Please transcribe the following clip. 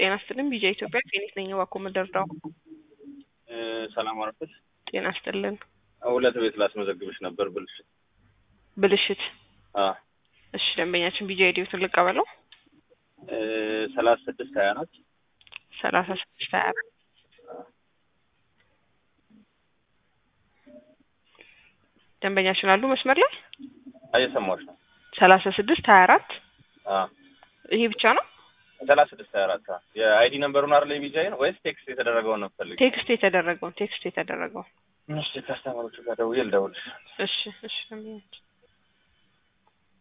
ጤና ይስጥልን ቢጃ ኢትዮጵያ ፌኒት ነኝ። እባክዎ ምደርዳው ሰላም አረፈች። ጤና ይስጥልን። ሁለት ቤት ላስመዘግብሽ ነበር ብልሽት። ብልሽት አ እሺ፣ ደንበኛችን ቢጃ አይዲዎትን ልቀበለው። ሰላሳ ስድስት ሀያ ናት። ሰላሳ ስድስት ሀያ አራት ደንበኛችን አሉ መስመር ላይ እየሰማሁሽ ነው። ሰላሳ ስድስት ሀያ አራት አ ይሄ ብቻ ነው። ሰላሳ ስድስት ሀያ አራት የአይዲ ነምበሩን አይደል የቢጃይን ወይስ ቴክስት የተደረገውን ነው የምትፈልጊው? ቴክስት የተደረገውን ቴክስት የተደረገውን እሺ ከአስተማሪዎቹ ጋር ደውዬ ልደውልሽ። እሺ እሺ ደንበኛችን